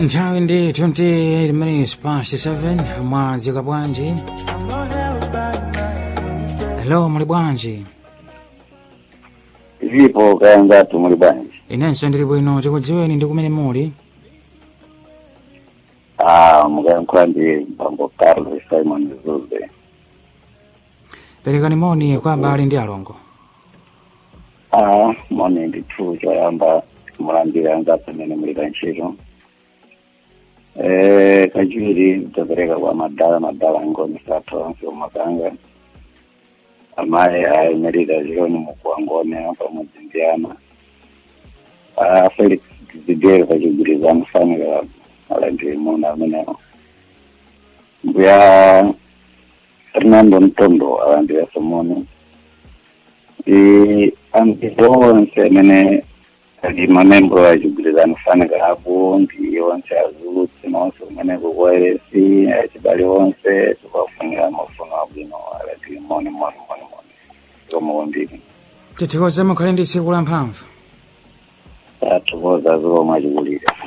nthawi ndi 28 minutes past 7 mwadzuka bwanji hello muli bwanji zipo kaya ngati muli bwanji inenso ndili bwino tikudziweni ndi kumene muli ah mukayankhula ndi mpambo carlos simon zuze perekani moni kwa abale ndi alongo ah moni ndithu choyamba mulandira ngati pamene muli pa ntchito eh kachiwiri tapereka kwa madala madala ngoni sathu onse umakanga amayi ayemerera zironi mukuwangone pamodzi ndi ana ah felix zidere pachigwirizano fanira alandire muna amenewo mbuya fernando mtondo alandire somoni i anthu onse amene ali mamembro achigwirizano fanika apo ndi onse azulutsi nonse kumene kukwayeresi achibale onse tikuwafunira mafuno abwino alandire moni moni moni moni zomwe kwambiri tithokoze mukhale ndi tsiku la mphamvu tathokoza zomwe achikulira